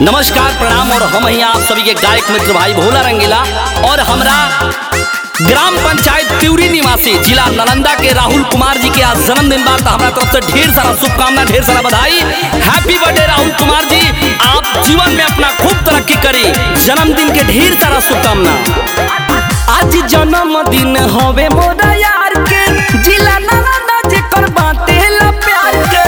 नमस्कार प्रणाम और हम यहाँ आप सभी के गायक मित्र भाई भोला रंगीला और हमरा ग्राम पंचायत त्यूरी निवासी जिला नालंदा के राहुल कुमार जी के आज जन्मदिन बार हमारा तरफ से ढेर सारा शुभकामना ढेर सारा बधाई हैप्पी बर्थडे राहुल कुमार जी आप जीवन में अपना खूब तरक्की करी जन्मदिन के ढेर सारा शुभकामना आज जन्मदिन हवे मोरा यार के जिला नालंदा जेकर बाटे ला प्यार के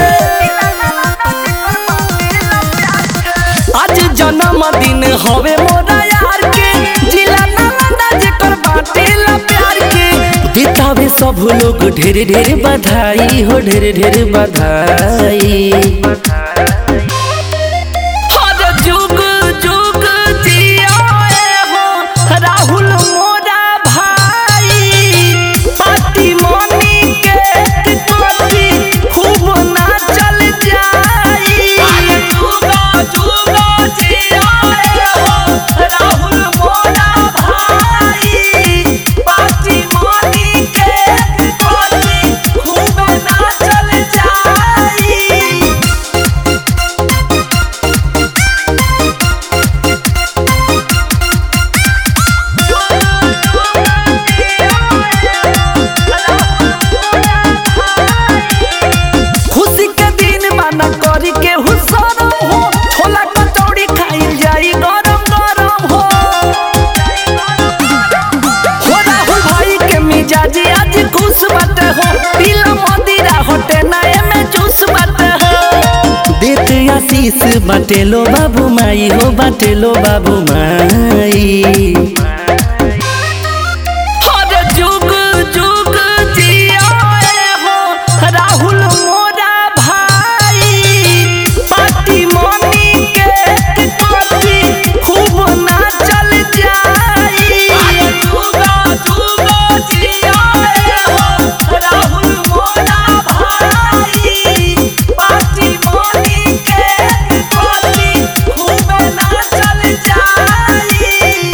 आज जन्मदिन हवे मोरा यार के जिला नालंदा जेकर बाटे ला प्यार के देतावे सब लोग ढेर ढेर बधाई हो ढेर ढेर बधाई हर जुग जुग जियाए हो राहुल मोरा भाई पार्टी मनी के कोठी खूब नाचल जाई जुग जुग जियाए हो राहुल मोरा भाई पार्टी मनी के कोठी खूब नाचल जाई खुशी के दिन माना करी के हुसरम हो छोला कचौड़ी खाई जाई गरम गरम हो हो राहुल भाई के मिजाजी आज खुश बाटे हो पीला मदिरा होटे नए में जूस बाटे हो देते आशीष बाटे लो बाबू माई हो बाटे लो बाबू माई हर जुग जुग जियाए हो राहुल मोरा भाई पार्टी मनी के कोठी खूब नाचल जाई जुग जुग जियाए हो राहुल मोरा भाई पार्टी मनी के कोठी खूब नाचल जाई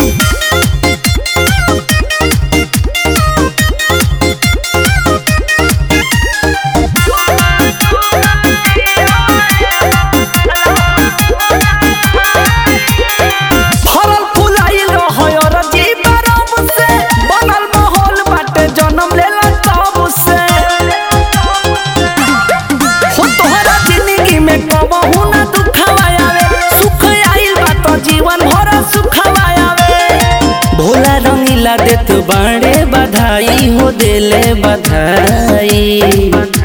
फरल फुलाइल रहय रजी बरब से बनल माहौल बाटे जन्म लेला तब से हो तोहरा जिंदगी में कबहू ना दुखवा आवे सुख आइल बा तो जीवन भर सुखवा आवे भोला रंगीला देत बाड़े बधाई हो देले बधाई